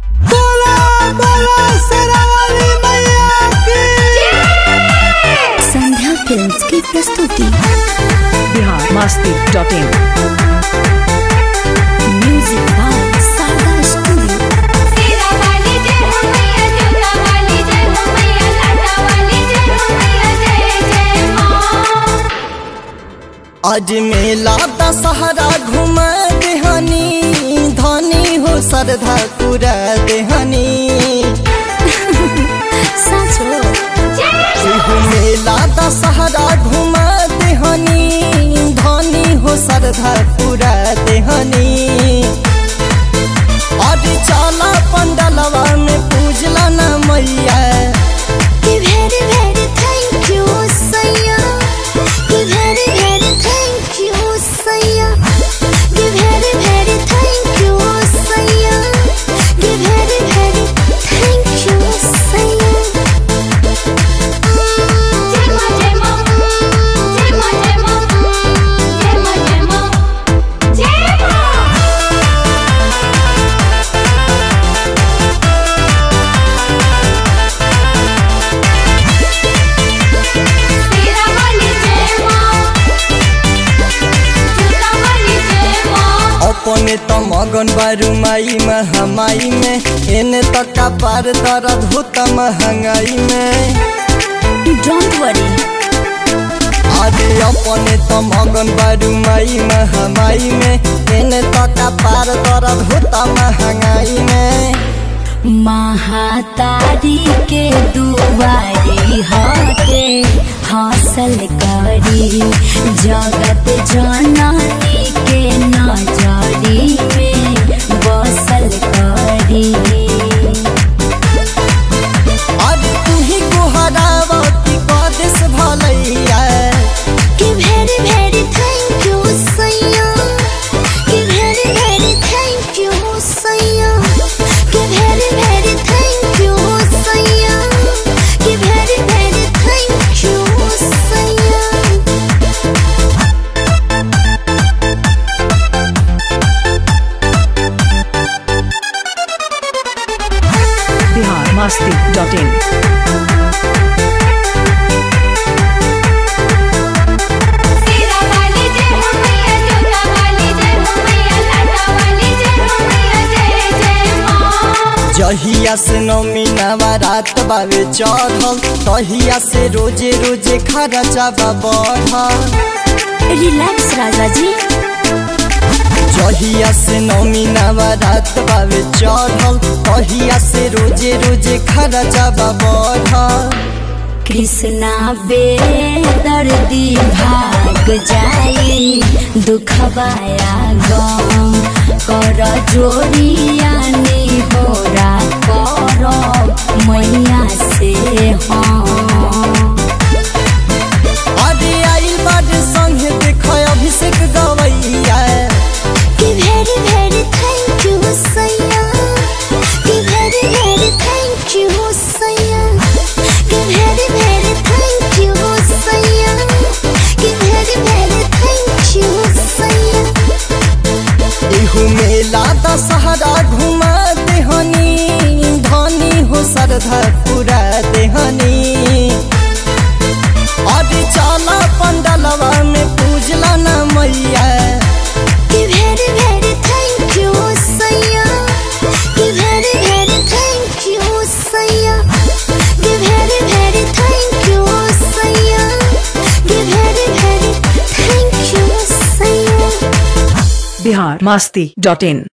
बोला बोला शेरावाली मैया की संध्या फिल्म्स की प्रस्तुति Bihar Masti dot in music by सागा स्टूडियो सीरा वाली जय हो मैया जोता वाली जय हो मैया लाटा वाली जय हो मैया जय जय मां आज मेला दशहरा घूम देहनी धनी हो श्रद्धा पूरा देहनी साचो एहू मेला दशहरा घूम देहनी धनी हो श्रद्धा पूरा देहनी आज चला पंडलवा में पूजला न मैया कि very very thank you सैया कि very very thank you सैया कि very very thank you सैया कि very very thank you सैया जय मां जय मां जय मां जय मां जय मां जय मां जय मां सीरा वाली जय मां जोता वाली जय मां अपने त मगन बारू माई महमाई में एने तक का पार दर्द होता महंगाई में डोंट वरी आदि अपने त मगन बारू माई महमाई में एने तक का पार दर्द होता महंगाई में महातारी के दुआरी हटे हासिल करी जगत जननी के नजरी में बसल करी आज तू ही गोहरावती कदेश भलैया कि very very thank you सैया कि very very thank you सैया कि very very thank you सैया कि very very thank you सैया बिहार मस्ती डॉट इन सीरा वाली जय हो मैया जोता वाली जय हो मैया लाटा वाली जय हो मैया जय जय मां जहिया से नौमी नवरात बावे चढ़ल तहिया से रोजे रोजे खर्चा बढ़ल रिलैक्स राजा जी जहिया से नौमी नवरात बावे चढ़ल तहिया से रोजे रोजे खर्चा बढ़ल कृष्णा बेदर्दी भाग जाई दुखबाया गम कर जोड़ियानी होरा कर मैया से हम अरे आई बड़ संगे देख अभिषेक गवैया कि very very thank you सैया कि very very thank you सैया कि very very thank you सैया कि very very thank you सैया एहू मेला दशहरा घुमा देहनी धनी हो श्रद्धा पूरा देहनी अरे चला पंडलवा में पूजला न मैया कि very very thank you सैया कि very very thank you सैया कि very very thank you सैया कि very very thank you सैया बिहार मस्ती डॉट इन